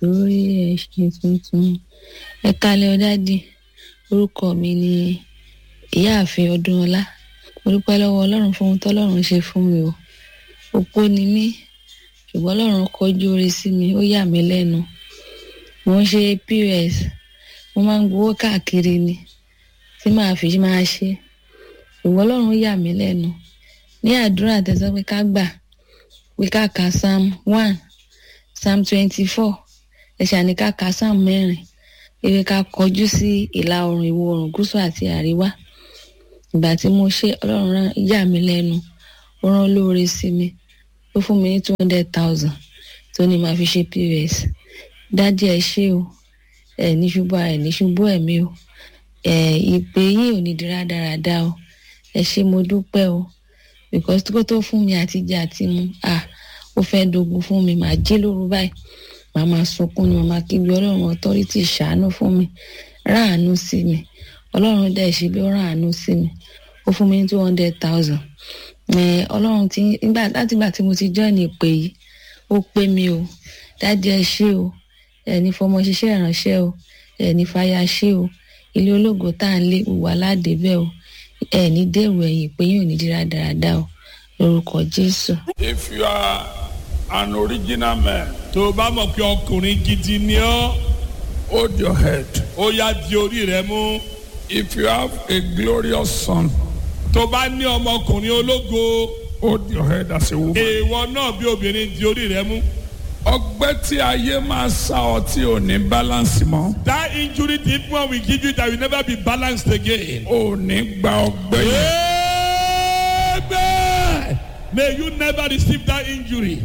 lórí ẹṣin tuntun ẹ kalẹ ọdádì orúkọ mi ni ìyáàfin ọdúnọlá mo dúpẹ́ lọ́wọ́ ọlọ́run fún ohun tọ́lọ́run ṣe fún mi o opó ni mí ṣùgbọ́n ọlọ́run kọjú oore sí mi ó yà mí lẹ́nu mo ń ṣe pos mo máa ń gbowó káàkiri ni tí màá fi máa ṣe ṣùgbọ́n ọlọ́run yà mí lẹ́nu ní àdúrà tẹ̀sán pé ká gbà pé ká ka psalm one psalm twenty-four ẹ̀ṣà ní ká ka psalm mẹ́rin ewé ká kọjú sí ìlà oòrùn ìwọ̀ oòrùn gúúsù àti àríwá ìgbà tí mo ṣe ọlọ́run rán yà mí lẹ́nu ó rán lóore sí mi ó fún mi ní two hundred thousand tó ní màá fi ṣe pos dádì ẹ ṣé o ẹ ní ṣubú ẹ ní ṣubú ẹ̀mí o ẹ ìpè yín ò ní di rádaràda o ẹ ṣé mo dúpẹ́ o because kó tó fún mi àtijọ́ àti mu ah ó fẹ́ dogun fún mi màá jí lóru báyìí màá máa sunkún ni màá máa kígbe ọlọ́run authority ṣàánú fún mi ráàánú sí mi ọlọ́run dẹ̀ ṣe bí ó ráàánú sí mi ó fún mi ní two hundred thousand ọlọ́run ti nígbà láti ìgbà tí mo ti join ìpè yìí ó pé mi o dájú ẹ ṣé o ẹni fọmọ ṣiṣẹ́ ìránṣẹ́ o ẹni fàyà ṣé o ilé ológo tá à ń lé wà ládébẹ̀ o ẹni dèrò ẹ̀yìn pé yóò ní dírá dáradára o lórúkọ jésù. If you are an original man, tó o bá mọ̀ pé ọkùnrin gidi ni ọ́ hold your head. ó yá di orí rẹ mú If you have a glorious son, tó o bá ní ọmọkùnrin ológo hold your head as a woman. èèwọ̀ náà bí obìnrin di orí rẹ mú. Ọgbẹ́ tí ayé máa sá ọ tí ò ní balance mọ́. that injury the evil one will give you that will never be balanced again. Ò ní gba ọgbẹ́ yẹn. Amen. May you never receive that injury.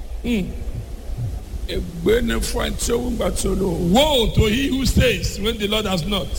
Ègbé ni fún ẹni tí ó wúgbà tí ó lò. Woe to he who says when the Lord has not.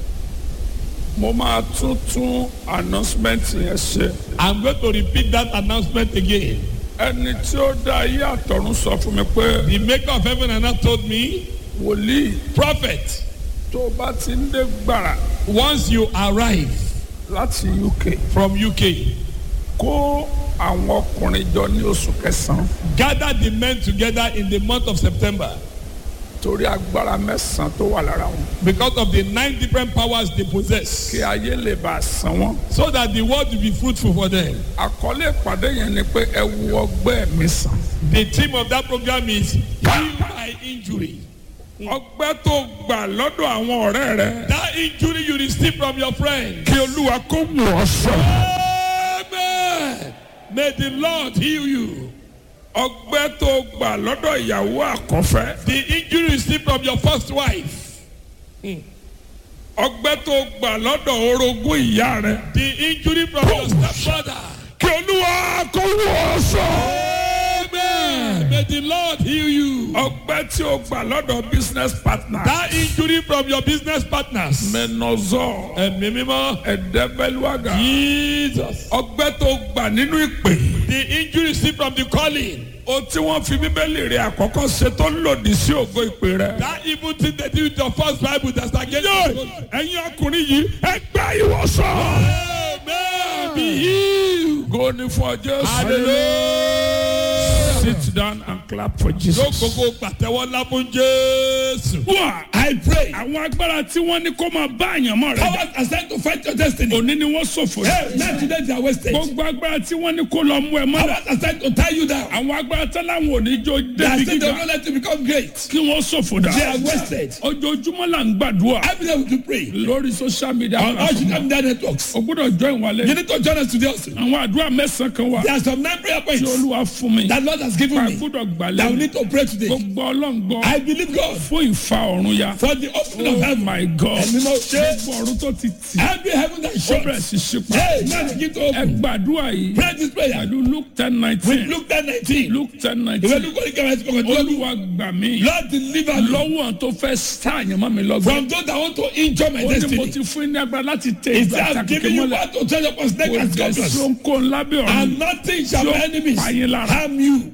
Mo máa tún tún announcement yẹn ṣe. I'm going to repeat that announcement again. Ẹni tí ó dá ayé àtọ̀run sọ fún mi pé The maker of heaven and earth told me, wòlíì Prophet, tó o bá ti ń dé gbàrà once you arrive láti UK from UK, kó àwọn ọkùnrin jọ ní oṣù kẹsàn-án gather the men together in the month of September torí agbára mẹ́sàn-án tó wà lára wọn because of the nine different powers they possess, kí ayé lè bá a san wọn. so that the world will be fruitful for them. àkọlé ìpàdé yẹn ni pé ẹ wo ọgbẹ́ mi sàn. The theme of that program is Heal My Injury. ọgbẹ́ tó gbà lọ́dọ̀ àwọn ọ̀rẹ́ rẹ That injury you receive from your friend. kí olúwa kó wù ọ́ sàn. Amen. May the Lord heal you. ọgbẹ́ tó gbà lọ́dọ̀ ìyàwó àkọ́fẹ́ The injury you receive from your first wife. ọgbẹ́ tó gbà lọ́dọ̀ orogún ìyá rẹ The injury from your stepfather. kí olúwa kó wù ọ́ sàn. Amen. May the Lord heal you. ọgbẹ́ tí o gbà lọ́dọ̀ business partner That injury from your business partners. menozọ Ẹ̀mí mímọ́. ẹ̀dẹ́bẹ́lúwàgà Jesus. ọgbẹ́ tó gbà nínú ìpè. The injury you receive from the calling. o tí wọ́n fi bíbélì rẹ̀ àkọ́kọ́ ṣe tó lòdì sí ògo ìpè rẹ̀. That evil thing they do with your first Bible that's against Yé! you. ẹ̀yin ọkùnrin yìí ẹ gba ìwòsàn. Amen. Be healed. go ní fún ọ Jésù. Hallelujah. sit down and clap for Jesus. Lókòókò pàtẹ́wọ́ ńlá fún Jésù. wà I pray. àwọn agbára tí wọ́n ní kó máa bá àyànmọ́ rẹ̀ jà. Powers assigned to fight your destiny. òní ni wọ́n ṣòfò. Hey, not today they are wasted. gbogbo agbára tí wọ́n ní kó lọ mú ẹ mọ́ra. Powers assigned to tie you down. àwọn agbára tẹ́lẹ̀ àwọn òní jó They are débi saying they gíga. will not let you become great. kí wọ́n ṣòfò dà. They are wasted. ojoojúmọ́ là ń gbàdúrà. Every day we do pray. lórí social media. On all platform. social media networks. o gbọ́dọ̀ join wa You lé. need to join us today also. àwọn àdúrà mẹ́sàn-án kan wà. There are some nine prayer tí points olúwa fún mi. that Lord has given a me gbọ́dọ̀ gbà that we lé. need to pray today. gbogbo ọlọ́ngbọ́. I believe God fún ìfa ọ̀run ya. for the opening of oh heaven. my god. Ẹ̀mí náà ṣe. gbogbo ọ̀run tó ti tì. Every heaven that ó shuts. bẹ̀rẹ̀ sí ṣípa. Hey, now begin to ẹ open. gbàdúrà yìí. Pray this prayer. pẹ̀lú luke ten With nineteen. Luke ten nineteen. luke ten Ìwé nineteen. Luke orí kẹwàá ti kọ̀kọ̀ tó lù. olúwa gbà mí. Lord deliver me lọ́wọ́ tó fẹ́ sáàyàn mọ́ mi lọ́gbọ́n. from those that want to injure my ó ní mo destiny. ti fún ní agbára láti tẹ He ìgbà said, I'm àtàkùn giving you mọ́lẹ̀. what to treasure upon snake kò and jẹ́ scorpions. sọ́nkó lábẹ́ ọ̀run. And nothing shall Tí ó my enemies pa yín lára. harm you.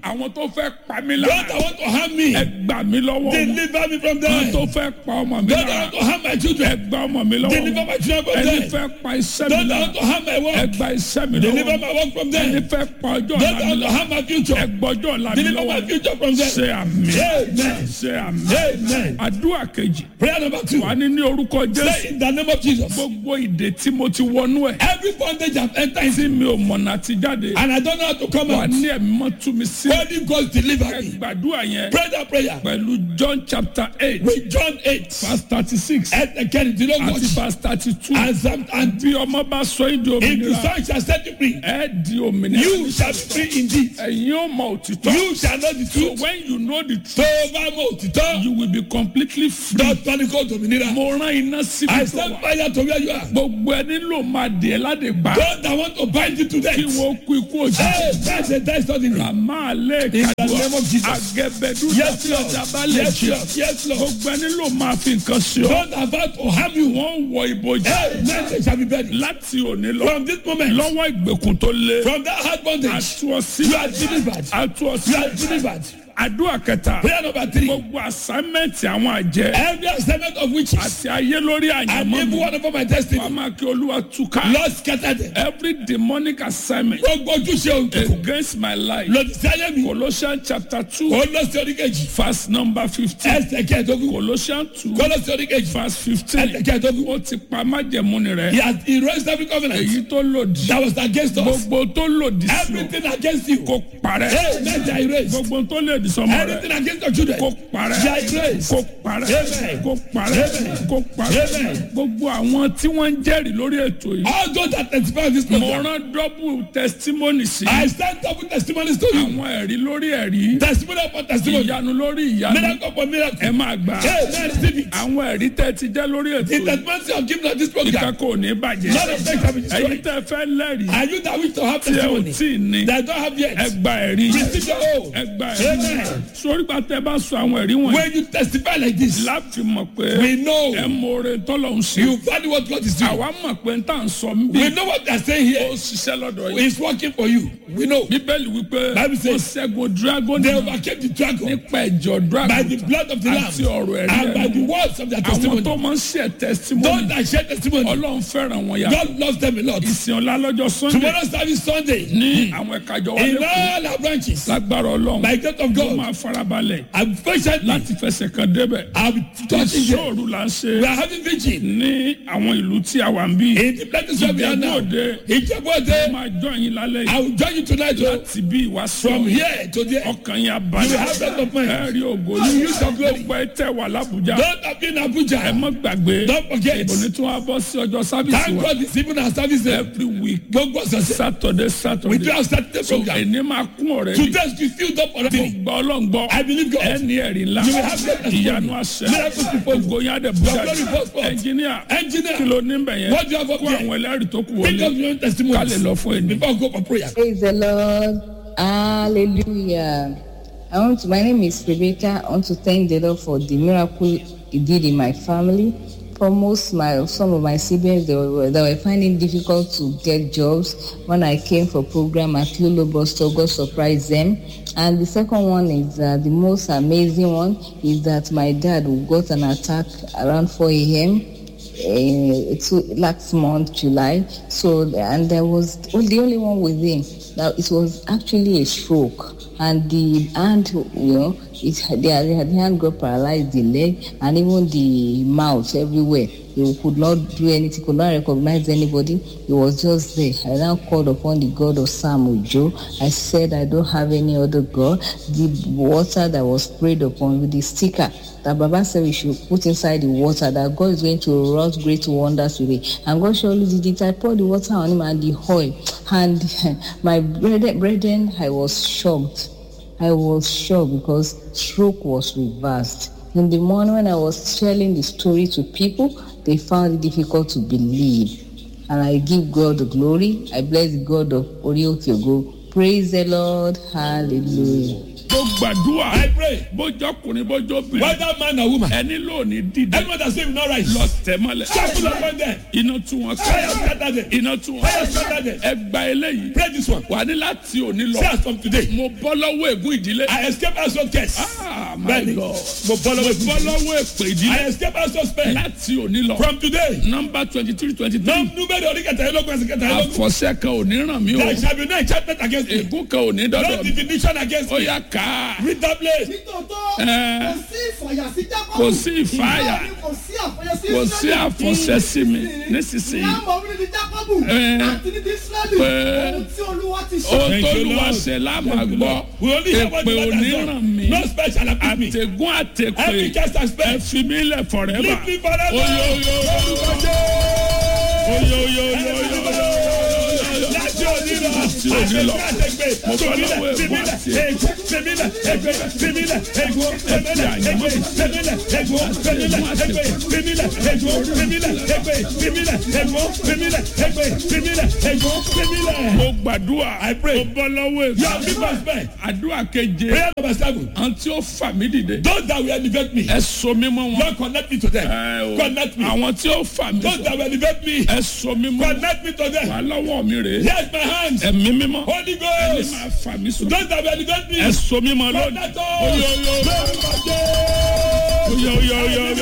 àwọn tó fẹ́ pa mí Those lára that want to harm me, ẹ gbà mí lọ́wọ́ wọn. deliver me from àwọn them. tó Those fẹ́ pa ọmọ mi that lára want to harm my ẹ children, gba ọmọ mi lọ́wọ́ deliver wọn. my children from ẹni them. fẹ́ pa iṣẹ́ mi Those that lára want to harm my ẹ work, gba iṣẹ́ mi deliver lọ́wọ́ my work from ẹni them. fẹ́ pa ọjọ́ Those ọ̀la that mi want to lára harm my ẹ future, gbọ́jọ́ ọ̀la mi deliver lọ́wọ́ my future from them. ṣe àmì Amen. ṣe àmì Amen. àdúrà kejì Prayer number two. wà ní ní orúkọ jésù Say in the name of Jesus. gbogbo ìdè tí mo ti wọnú ẹ Every bondage I've entered into, tí mi ò mọ̀nà àti jáde and I don't know how to come wà out. ní ẹ̀mí mọ́ tú mi sí Holy Ghost deliver ẹ me. gbàdúrà yẹn Pray that prayer. pẹ̀lú john chapter eight With John 8, verse thirty six and kẹrìndínlógójì, àti verse thirty two and Psalm and bí ọmọ bá sọ yín di if the òmìnira son shall set you free, ẹ di òmìnira you shall be free indeed. ẹ̀yin ó mọ òtítọ́ You shall know the so truth. when you know the Tó truth o bá mọ òtítọ́, you will be completely free dọ́tọ́ ni kò dòmìnira. mo rán iná síbi I tó send wà fire to where you are. gbogbo ẹni ló máa dì ẹ́ ládìgbà God that want to bind you to kí death. wọ́n kú ikú òjijì. Hey, that's a death suddenly. Àmà lè In the kàdùà name of Jesus. àgẹ̀bẹ̀dù Yes, tí Lord. ọjà bá lè Yes, jẹ. Lord. Yes, Lord. Gbogbo ẹni ló máa fi nǹkan ṣe ọ́. God about to harm you. Wọ́n wọ ìbòjì Hey, men shall be buried. láti òní lọ. From this moment, Lọ́wọ́ ìgbèkùn tó lé. from that hard bondage, Àtú ọ you are sílẹ̀. delivered. Àtú ọ You are sílẹ̀. delivered. Àdúrà kẹta. Prayer number three. Gbogbo àsámẹ́ǹtì àwọn àjẹ́ Every assignment of witches àti ayé lórí and àyànmọ́ evil mi. one over my Wàá destiny, máa kí Olúwa túká. Lord scatter them. Every demonic assignment Gbogbo ojúṣe òkùnkùn against my life. lòdì sí ayé mi. Colossians chapter two Ó lọ sí oríkejì. verse number fifteen. Ẹsẹ̀ kẹẹ̀dógún. Colossians two Kó lọ sí oríkejì. verse fifteen. Ẹsẹ̀ kẹẹ̀dógún. ó ti pa májẹ̀múni He rẹ̀. has erased every covenant èyí tó lòdì. that was against us. gbogbo tó lòdì sí o Everything against you. kò parẹ́. Hey, men they are erased. gbogbo tó lòdì sọmọ Anything rẹ̀ against your children. kò parẹ́. They are erased. kò parẹ́. Amen. kò parẹ́. Amen. kò parẹ́. Amen. gbogbo àwọn tí wọ́n ń jẹ́rìí lórí ètò yìí. All those that testify of this mo program. rán double testimony sí. I stand up with testimonies to you. àwọn ẹ̀rí lórí ẹ̀rí. Testimony upon testimony. ìyanu lórí ìyanu. Miracle upon miracle. ẹ máa gbà. Hey, man, receive it. àwọn ẹ̀rí tẹ́ ti jẹ́ lórí ètò The yìí. testimony of giving of this program. ìkẹ́kọ̀ọ́ ò ní bàjẹ́. None of them can be ẹ̀yin destroyed. tẹ́ fẹ́ lẹ́rìí. Are you that wish to have tí ẹ ò testimony tí ì ní. that don't have yet? ẹ gba ẹ̀rí. Receive your own. ẹ gba ẹ̀rí. Amen. sórí gba tẹ bá sọ àwọn ẹ̀rí wọ̀nyí. When you testify like this, láti mọ̀ pé we know ẹ mọ̀ọ́rẹ́ tọ́lọ̀ ń ṣe. you value what God is doing. àwa mọ̀ pé n tà ń sọ ń bí. We know what they are saying ó here ṣiṣẹ́ lọ́dọ̀ yìí. is working for you. We know. bíbélì wípé Bible ó says, ṣẹ́gun dragon They overcame the dragon nípa ẹ̀jọ̀ dragon by the blood of the Lamb àti ọ̀rọ̀ ẹ̀rí and by ẹnu. the words of their àwọn testimony. tó máa ń ṣe testimony Those that share testimony, ọlọ́run fẹ́ràn wọn yà. God loves them a lot. ìsìn ọ̀la lọ́jọ́ sunday Tomorrow service Sunday ní àwọn ẹ̀ka ìjọ wa in lẹ́kọ̀ọ́ all our branches lágbára ọlọ́run by the grace of ó God. máa farabalẹ̀ I'm patiently láti fẹsẹ̀ kan débẹ̀. I'm touching them. ìṣòro là ń ṣe We are having vigil ní àwọn ìlú tí a wà ń bí. in the places where we are now. Ìjẹ́bú-Òde Ìjẹ́bú-Òde, máa jọ yín lálẹ́ yìí I will join you tonight oh, láti bí ìwà from sọ here to there. ọkàn yín You will abalẹ̀ have rest of mind. ẹ rí ògo You yìí use your glory. gbogbo ẹ tẹ wà lábújá Don't have been ẹ Abuja. mọ́ gbàgbé Don't forget. òní tí wọ́n á bọ́ sí ọjọ́ sábìsì Thank wa God it's even our service there. every week Gbogbo ọ̀sẹ̀ saturday we saturday do have started the so program. ẹni máa kún ọ̀rẹ́ To mi test you still don't mo already. gbọ́ ọlọ́ngbọ́ I believe God. ẹni ẹ̀rí ńlá You will have great testimony. ìyanu àṣẹ Miracles before you. ògo yín á dẹ̀ bùjá Your glory goes forth. ẹnjìníà Engineer, kí ló ní bẹ̀ yẹn what do you have up kó here? àwọn ẹlẹ́rìí tó kù Pick wọlé up your own ká lè testimonies lọ fún ẹni. before I go for prayer. Praise the Lord. Hallelujah. I want to, my name is Rebecca. I want to thank the Lord for the miracle He did in my family. For most my some of my siblings they were, they were finding difficult to get jobs. When I came for program at Lulu Boston, God surprised them. And the second one is uh, the most amazing one is that my dad got an attack around 4 a.m. uh, two, last month, July. So, and there was the only one with him. Now, it was actually a stroke. And the hand, you know, it, the, the hand got paralyzed, the leg, and even the mouth everywhere. He could not do anything, could not recognize anybody. He was just there. I now called upon the God of Sam Ojo. I said, I don't have any other God. The water that was sprayed upon with the sticker that Baba said we should put inside the water, that God is going to wrought great wonders with it. And God surely did it. I poured the water on him and the oil. And my brethren, brethren, I was shocked. I was shocked because stroke was reversed. In the morning when I was telling the story to people, they found it difficult to believe. And I give God the glory. I bless the God of Orioke Ogo. Praise the Lord. Hallelujah. tó gbàdúrà I pray. bójọkùnrin bójọbìnrin Whether man or woman. ẹni lóòní dídé Anyone that say will not rise. lọ tẹ̀ mọ́lẹ̀ Sharpen upon them. iná tú wọn Fire ká scatter them. iná tú wọn Fire ká scatter them. ẹ gba eléyìí Pray this one. wà ní láti òní lọ Say as from today. mo bọ́ lọ́wọ́ ègún ìdílé I escape household curse. ah my Bẹ́ẹ̀ni. god Mo bọ́ mo lọ́wọ́ bọ́ ìbùkún. lọ́wọ́ èpè ìdílé I escape household spell. láti òní lọ From today. nọmba twenty three twenty three Nọ́ọ̀mù númẹ́rì orí kẹtàlélógún ẹsẹ̀ kẹtàlélógún. àfọ̀ṣẹ kan ò ní ràn mí o There shall be no enchantment against me. ègún kan ò ní No dọ́dọ̀ mi divination against ó me. yá ká Read that place. nítòótọ́ Ẹ. kò sí ìfàyà sí jákọ́bù Kò sí ìfàyà. Bẹ́ẹ̀ ni kò sí àfọyẹ sí kò sí Ísírẹ́lì. àfọ̀ṣẹ sí mi nísinsìnyí láàmú orí ni jákọ́bù Ẹ. àti ní ti Ísírẹ́lì Ẹ. ohun tí olúwa ti ṣe. ó Thank tó you, lu Lord. àṣẹ lámà gbọ́ We only hear what èpè the ò Lord ní has ràn done. mí No spell shall afflict me. àtẹ̀gún Every àtẹ̀pè cast and ẹ spell. fi mí lẹ̀ forever Leave me forever. oyo oyo oyo oyo oyo oyo oyo Láti òní lọ. Láti òní lọ. Àtẹ̀gbẹ́ àtẹ̀gbẹ́. Mo fẹ́ Fèmílẹ̀ lọ́wọ́ ègún fèmílẹ̀ àti ègún fèmílẹ̀ ègbé fèmílẹ̀ ègún fèmílẹ̀ ègbé fèmílẹ̀ ègún fèmílẹ̀ ègbé fèmílẹ̀ ègún fèmílẹ̀ ègbé fèmílẹ̀ ègún fèmílẹ̀ ègbé fèmílẹ̀ ègún fèmílẹ̀. mo gbàdúrà I pray. mo bọ́ lọ́wọ́ Your ègún people spell. àdúrà keje Prayer number seven. àwọn tí ó fà mí dìde Those that will elevate me. ẹ so mí mọ́ wọn Lord connect me to them. Ẹ o, Connect me. àwọn tí ó fà mí Those that will elevate me. ẹ so mí mọ́ Connect me to them. wà lọ́wọ́ mi rèé Here's my hands. ẹ̀mí mímọ́ Holy ẹni Ghost. máa fà mí sọ Those that will elevate me. ẹ so mí mọ́ lónìí Connect us. oyo oyo oyo oyo oyo oyo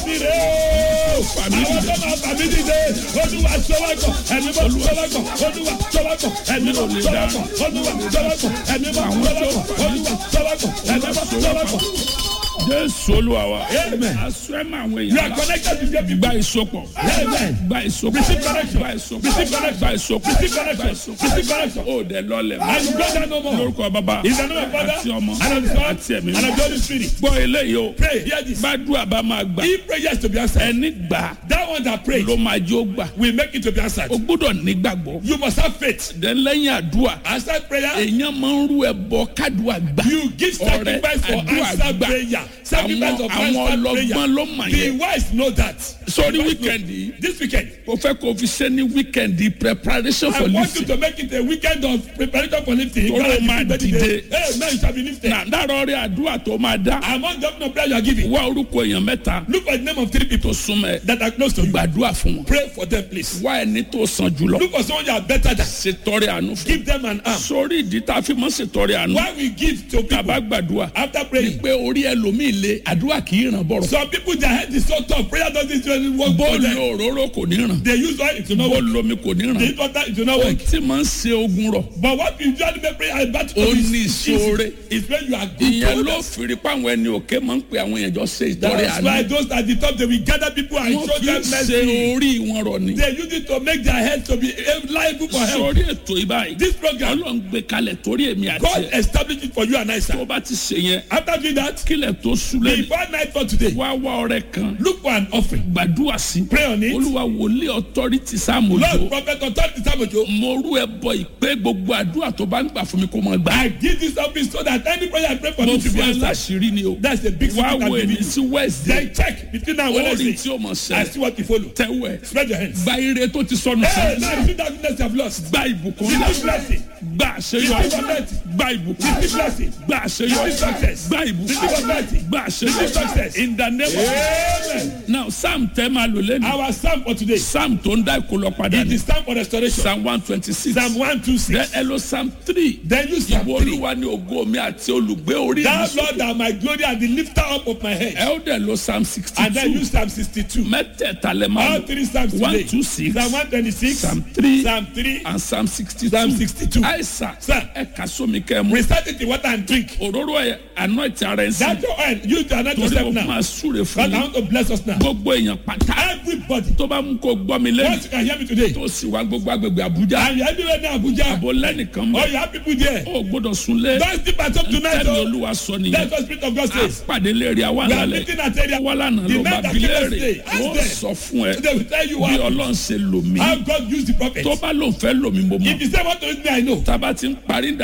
oyo fà mí Àwọn dìde tó máa fà mí dìde, Olúwa sọ́wọ́kọ̀, ẹ̀mí bọ́ sọ́wọ́kọ̀, Olúwa sọ́wọ́kọ̀, ẹ̀mí bọ́ sọ́wọ́kọ̀, Olúwa sọ́wọ́kọ̀, ẹ̀mí bọ́ sọ́wọ́kọ̀, Olúwa sọ́wọ́kọ̀, ẹ̀mí bọ́ sọ́wọ́kọ̀. jésù olúwa wa Amen. aṣọ ẹ̀ máa wọ You are èèyàn connected to them. gba ìsopọ̀ Amen. gba ìsopọ̀ Receive connection. gba ìsopọ̀ Receive connection. gba ìsopọ̀ Receive gba connection. ìsopọ̀ Receive connection. ó dẹ lọlẹ̀ And you go down no more. lórúkọ bàbá In the name of Father, àti ọmọ and of the Son, àti ẹ̀mí and of the Holy Spirit. gbọ́ eléyìí o Pray, hear this. gbàdúrà bá máa gbà If prayers to be answered, ẹni gbà that one that prays ló máa jó gbà will make it to be answered. o gbọ́dọ̀ nígbàgbọ́ You must have faith. dẹ̀ lẹ́yìn àdúrà Answer prayer. èèyàn máa ń rú ẹbọ kádùá gbà You give ọrẹ sacrifice for àdúrà answer gbà prayer. Sacrifice àwọn of àwọn answer ọlọ́gbọ́n prayer. ló mà The yẹn wise know that. sórí The wise know- wíkẹ̀ndì yìí This weekend, mo fẹ́ kó o fi ṣe ní wíkẹ̀ndì preparation I for want you lifting to make it a weekend of preparation for lifting. Torí o máa dìde. Hey, man, you shall be lifted. na dárọ̀ rí àdúrà tó máa dá Among the number of prayer you are giving, wá orúkọ èèyàn mẹ́ta look for the name of three people tó súnmọ́ ẹ that are close to you. gbàdúrà fún wọn Pray for them, please. wá ẹni tó sàn jùlọ Look for someone you are better than. ṣètọrẹ àánú fún Give them an arm. sórí ìdí tá a fi mọ́ ṣètọrẹ àánú Why we give to tàbá people gbàdúrà after praying? pé orí ẹlòmíì le àdúrà kì í ràn bọ̀rọ̀ Some people their head is so tough. Prayer doesn't really work for bó them. lo òróró kò ní ràn They use oil, it will not bó work. lomi kò ní They ràn use water, it will not ó work. tí máa ń ṣe ogun rọ̀ But what you usually make prayer is battle Ó to is ní easy. ìṣòro. It's when you are good ìyẹn to ló others. fìrí páwọn ẹni òkè máa ń pe àwọn èèyàn jọ ṣe ìtọrẹ That's why àánú those at the top they will gather people and wọ́n show fi them ń ṣe mercy. orí wọn rọ̀ ni They use it to make their head to be liable for help. sórí ètò ìbáyìí This program, ọlọ́run gbé kalẹ̀ torí èmi àti God ẹ̀ established it for you and I, tó sir. bá ti ṣe yẹn After doing that, kílẹ̀ tó súlẹ̀ ní before night for today, wá wá ọrẹ kan look for an offering. gbàdúrà sí Pray on it. olúwa wòlíì ọtọ́rìtì sáàmùjọ Lord, prophet, authority, Samojo, mo rú ẹ bọ ìpè gbogbo àdúrà tó bá ń gbà fún mi kó máa gbà I give this office so that any prayer I pray for mo you to fi be ẹ answered. láṣìírí ni o That's the big wá secret wo I'm èmi giving sí you. wednesday Then check between now and ó rí Wednesday. tí ó mọ̀ I sẹ́ see what you follow. tẹ́wẹ̀ Spread your hands. gba ire tó ti sọnù Hey, sí now see that goodness you have lost. gba ìbùkún See ńlá this blessing. gba àṣeyọrí Receive blessing. gba ìbùkún Receive blessing. gba àṣeyọrí Receive success. gba ìbùkún Receive blessing. gba Receive àṣeyọrí success. in the name of Amen. now psalm tẹ́ máa lò lẹ́nu Our psalm for today. psalm tó ń dá ìkólọ padà It ní is time for restoration. psalm one twenty six Psalm one two then six. ẹ lọ psalm three Then use Psalm ìwọ three. olúwa ni ògo mi àti olùgbé orí mi Thou sókè Lord are my glory and the lifter up of my head. ẹ ó dẹ̀ lọ psalm sixty And then two use Psalm sixty-two. mẹ́tẹ̀ẹ̀ta lẹ́ máa All lò three Psalms one today. two six Psalm one twenty-six. psalm three Psalm three. and psalm sixty Psalm two 62. àìsàn Sir. ẹ kà sómi kẹ́ ẹ mú Recite it in water and drink. òróró ẹ anoint ara ẹ sí That your oil. Use the anoint torí yourself o now. máa súre God, fún I mi want to bless us now. gbogbo èèyàn pátá Everybody. tó bá mú kó gbọ́ mi lẹ́nu Once you can hear me today. tó sì wá gbogbo agbègbè àbújá And you're everywhere now, Abuja. àbò lẹ́nìkan Oh, mọ́ you have people there. ó gbọ́dọ̀ súnlé Don't sleep at home tonight. tẹ́mi Oh. olúwa sọ nìyẹn That's what Spirit of God a says. pàdé léèrè àwa We are lálẹ́ meeting at area. àwa lánàá The ló bá men that bi came léèrè yesterday, ask ó them. sọ fún ẹ They will tell you bí what. ọlọ́run ṣe lò mí How God used the prophet. tó bá lòun fẹ́ lò mí mo If mọ̀ you say what to use me, I know. tába ti ń parí ìdajì Want to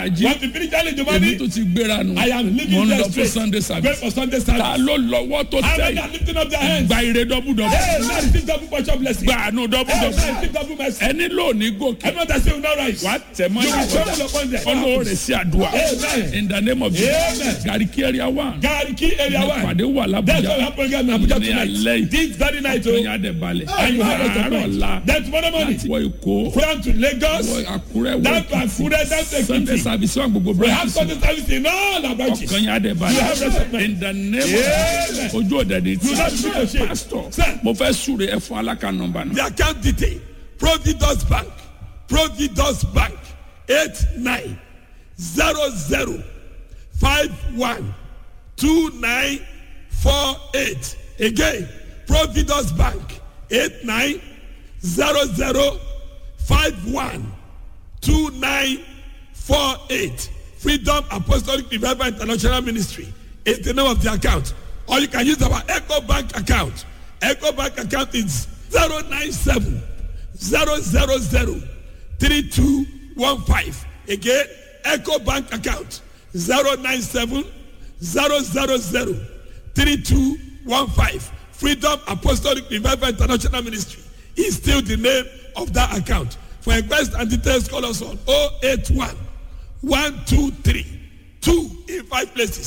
spiritually the èmi money. tó ti gbéra nù I am mo living ń there lọ fún straight. sunday Great service for Sunday ta service. ló lọ́wọ́ tó How tẹ̀ many are yìí lifting up their hands? gba ire dọ́bùdọ́bù Hey, now receive double portion blessing. gba àánú Hey, dọ́bùdọ́bù now receive double mercy. ẹni lónìí gòkè Everyone that say will not rise. wàá tẹ̀ mọ́ You will ìyàwó travel upon them. ọlọ́ọ̀rẹ́ sí àdúrà Amen. in the name of Jesus Amen. gàríkì area one Gariki area one. ìpàdé wà That's why we lábújá have program in Abuja ní alẹ́ tonight. yìí This very night, ọkàn oh, yà dẹ̀ balẹ̀ and you have àárọ̀ it ọ̀la tonight. Then tomorrow morning, láti wọ èkó from to Lagos, wọ àkúrẹ́ wọ down to èkìtì Akure, down to sunday Ekiti. service wà gbogbo We have branches Sunday service in all our branches. ọkàn yà dẹ̀ You have balẹ̀ respect. in the name of Amen. ojú òde ni You not be to shame. pastor Sir. mo fẹ́ súre ẹ fún alaka nọmba náà The account detail Providus Bank Providus Bank eight nine zero zero five one two nine four eight again Providus Bank eight nine zero zero five one two nine four eight Freedom Apostolic Revival International Ministry is the name of the account or you can use our Echo Bank account Echo Bank account is zero nine seven zero zero zero three two one five again Echo Bank account zero nine seven zero zero zero three two one five Freedom Apostolic Revival International Ministry is still the name of that account for request and details call us on 081 123 2 in five places